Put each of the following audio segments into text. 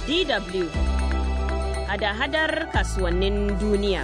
DW hada-hadar kasuwannin duniya.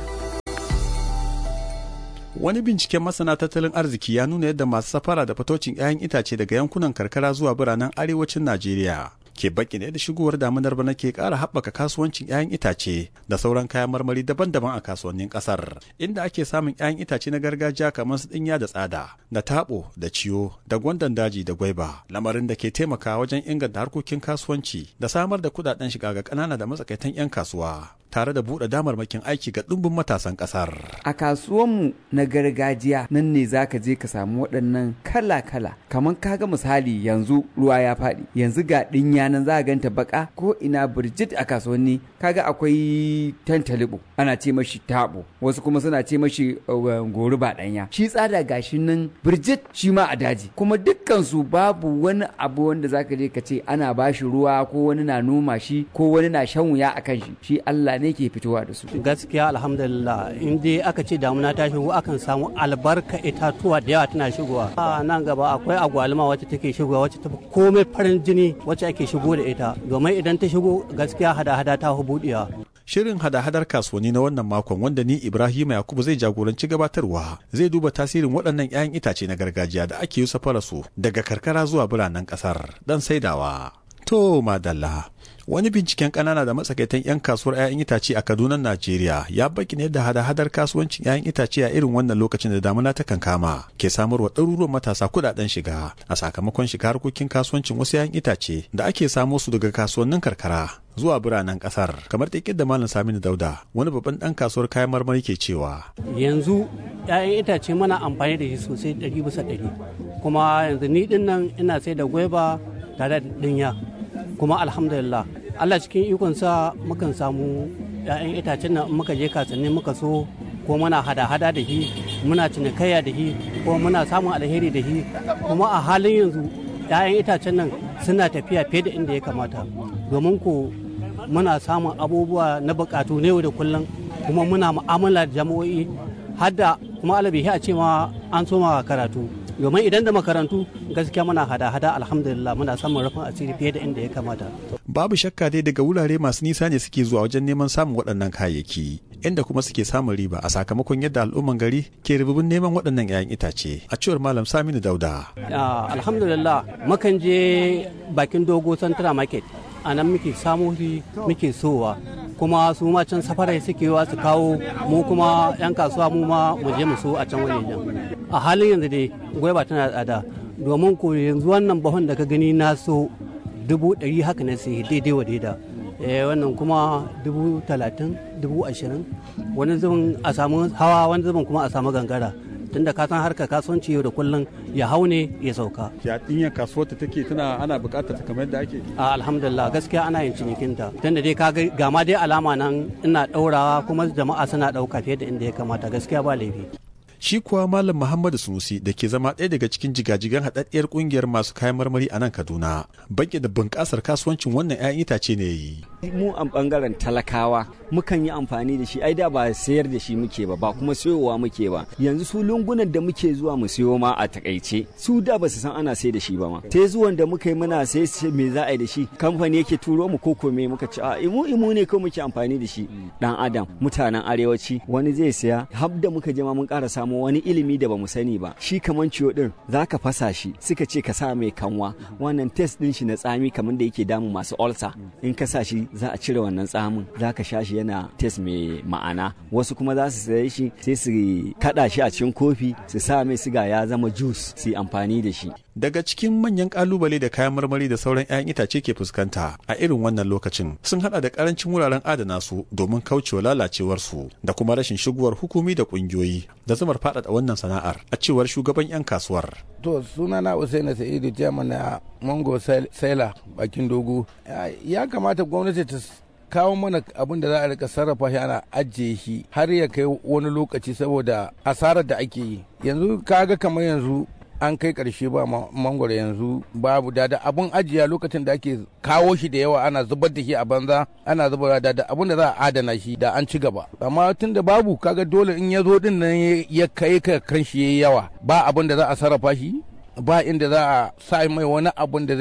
Wani binciken masana tattalin arziki ya nuna yadda masu safara da fatocin 'ya'yan itace daga yankunan karkara zuwa biranen arewacin Najeriya ke bakin da shigowar damunar bana ke ƙara haɓaka kasuwancin 'ya'yan itace da sauran kayan marmari daban-daban a kasuwannin ƙasar inda ake samun 'ya'yan itace na gargajiya kamar su ɗinya da tsada da taɓo da ciyo da gwandan daji da gwaiba lamarin da ke taimaka wajen inganta harkokin kasuwanci da samar da kuɗaɗen shiga ga ƙanana da matsakaitan 'yan kasuwa tare da buɗe damarmakin aiki ga ɗumbin matasan ƙasar. A kasuwanmu na gargajiya nan ne za ka je ka samu waɗannan kala-kala. Kamar kaga misali yanzu ruwa ya faɗi, yanzu ga ɗinya nan za a ganta baka ko ina birjit a kasuwanni kaga akwai tantalibo ana ce mashi tabo wasu kuma suna ce mashi gori ba ɗanya. Shi tsada gashi nan birjit shi ma a daji. Kuma dukkan su babu wani abu wanda za ka je ka ce ana bashi ruwa ko wani na noma shi ko wani na shan wuya a kan shi. Shi Allah ne ke fitowa da su. Gaskiya alhamdulillah in dai aka ce damuna ta shigo akan samu albarka itatuwa da yawa tana shigowa. A nan gaba akwai agwaluma wacce take shigowa wacce ta komai farin jini wacce ake shigo da ita domin idan ta shigo gaskiya hada-hada ta buɗewa. Shirin hada-hadar kasuwanni na wannan makon wanda ni Ibrahim Yakubu zai jagoranci gabatarwa zai duba tasirin waɗannan 'ya'yan itace na gargajiya da ake yi safara su daga karkara zuwa biranen ƙasar dan saidawa. To madalla. Wani binciken ƙanana da matsakaitan 'yan kasuwar 'ya'yan itace a Kaduna, Najeriya ya baki ne da hada-hadar kasuwancin 'ya'yan itace a irin wannan lokacin da damuna ta kankama ke samarwa ɗaruruwan matasa kuɗaɗen shiga a sakamakon shiga harkokin kasuwancin wasu 'ya'yan itace da ake samo su daga kasuwannin karkara zuwa biranen ƙasar kamar da da Malam Saminu Dauda wani babban ɗan kasuwar kayan marmari ke cewa. Yanzu 'ya'yan itace mana amfani da shi sosai ɗari bisa ɗari kuma yanzu ni ɗin nan ina sai da gwaiba tare da ɗinya. kuma alhamdulillah Allah cikin ikonsa mukan samu 'ya'yan itacen nan muka je kasanni muka so ko muna hada-hada da shi muna cinikayya da shi ko muna samun alheri da shi kuma a halin yanzu 'ya'yan itacen nan suna tafiya fiye da inda ya kamata domin ko muna samun abubuwa na bukatu na yau da kullum kuma muna mu'amala da jama'o'i hadda kuma alabihi a ce ma an soma karatu domin idan da makarantu gaskiya muna hada-hada alhamdulillah muna samun rufin asiri fiye da inda ya kamata. Babu shakka dai daga wurare masu nisa ne suke zuwa wajen neman samun waɗannan kayayyaki inda kuma suke samun riba a sakamakon yadda al'umman gari ke rububin neman waɗannan 'ya'yan itace a cewar malam Saminu Dauda. Alhamdulillah mukan je bakin dogo Central Market a nan muke samu muke sowa kuma su ma can safarai suke wa su kawo mu kuma 'yan kasuwa mu ma mu je mu so a can wajejen a halin yanzu dai gwaiba tana tsada domin ko yanzu wannan bahon da ka gani na so dubu ɗari haka na sai daidai wa daida wannan kuma dubu talatin dubu ashirin wani zubin a samu hawa wani zubin kuma a samu gangara tunda ka san harkar kasuwanci yau da kullum ya hau ne ya sauka. Ya dinyar kasuwar ta take tana ana bukatar ta kamar yadda ake? A alhamdulillah gaskiya ana yin cinikin ta. Tunda dai ka ga ma dai alama nan ina daurawa kuma jama'a suna dauka fiye da inda ya kamata gaskiya ba laifi. Shi kuwa Malam Muhammadu Sunusi da ke zama ɗaya daga cikin jigajigan haɗaɗɗiyar ƙungiyar masu kayan marmari a nan Kaduna, banki da bunƙasar kasuwancin wannan 'ya'yan itace ne yi. Mu a ɓangaren talakawa mukan yi amfani da shi, ai da ba sayar da shi muke ba, ba kuma sayowa muke ba. Yanzu su lungunan da muke zuwa mu sayo ma a takaice, su da ba su san ana sai da shi ba ma. Te zuwan da muka yi muna sai me za a yi da shi, kamfani yake turo mu ko me muka ci a imu imu ne ko muke amfani da shi. Dan Adam, mutanen arewaci, wani zai saya, har da muka je ma mun ƙara samu samu wani ilimi da bamu sani ba shi kaman ciwo din zaka fasa shi suka ce ka sa mai kanwa wannan test din shi na tsami kamar da yake damu masu ulcer in ka sa shi za a cire wannan tsamin zaka sha shi yana test mai ma'ana wasu kuma za su saye shi sai su kada shi a cikin kofi su sa mai siga ya zama juice su amfani da shi daga cikin manyan kalubale da kayan marmari da sauran 'ya'yan itace ke fuskanta a irin wannan lokacin sun hada da karancin wuraren adana su domin kaucewa lalacewar su da kuma rashin shigowar hukumi da kungiyoyi da zamar faɗaɗa wannan sana'ar a cewar shugaban 'yan kasuwar. To sunana Usaina Sa'idu Chairman na Mango Saila bakin dogo. Ya kamata gwamnati ta kawo mana abin da za a rika sarrafa shi ana ajiye shi har ya kai wani lokaci saboda asarar da ake yi. Yanzu kaga kamar yanzu an kai karshe ba mangwaro yanzu babu dada abun ajiya lokacin da ake kawo shi da yawa ana zubar da shi a banza ana zubar da abun da za a adana shi da an ci gaba amma tun da babu kaga dole in ya zo din nan ya kai ka kan shi yayi yawa ba abun da za a sarrafa shi ba inda za a sa mai wani abun da zai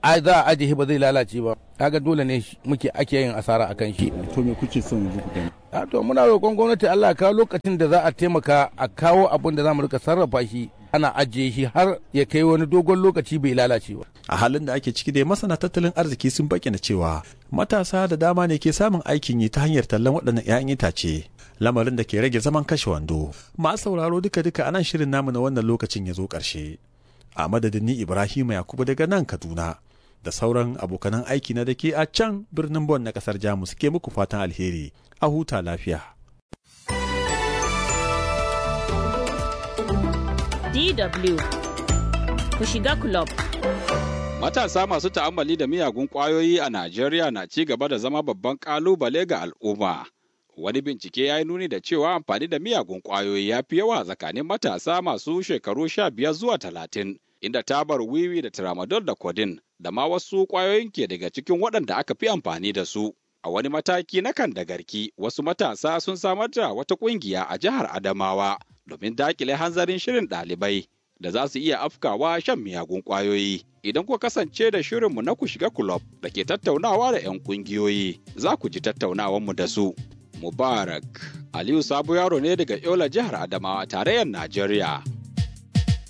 a za a ajiye ba zai lalace ba kaga dole ne muke ake yin asara akan shi to me kuke son yanzu ku gani a to muna roƙon gwamnati Allah kawo lokacin da za a taimaka a kawo abin da za mu rika sarrafa shi ana ajiye shi har ya kai wani dogon lokaci bai lalace ba a halin da ake ciki dai masana tattalin arziki sun bayyana cewa matasa da dama ne ke samun aikin yi ta hanyar tallan waɗannan 'ya'yan itace lamarin da ke rage zaman kashe wando masu sauraro duka duka anan shirin namu na wannan lokacin ya zo ƙarshe a madadin ni ibrahim yakubu daga nan kaduna da sauran abokanan aiki na da ke a can birnin bon na ƙasar jamus ke muku fatan alheri a huta lafiya DW ku shiga club. Matasa masu ta'ammali da miyagun ƙwayoyi a Najeriya na ci gaba da zama babban ƙalubale ga al'umma. Wani bincike ya yi nuni da cewa amfani da miyagun ƙwayoyi ya fi yawa tsakanin matasa masu shekaru sha biyar zuwa talatin, inda tabar wiwi da tramadol da kodin da ma wasu ƙwayoyin ke daga cikin waɗanda aka fi amfani da su. A wani mataki na kan da garki, wasu matasa sun samar da wata ƙungiya a jihar Adamawa domin dakile hanzarin shirin ɗalibai da za su iya afkawa shan miyagun ƙwayoyi. Idan kuka kasance da shirinmu na ku shiga kulob da ke tattaunawa da 'yan ƙungiyoyi, za ku ji tattaunawanmu da su. Mubarak Aliyu Sabo yaro ne daga Yola jihar Adamawa tarayyar Najeriya.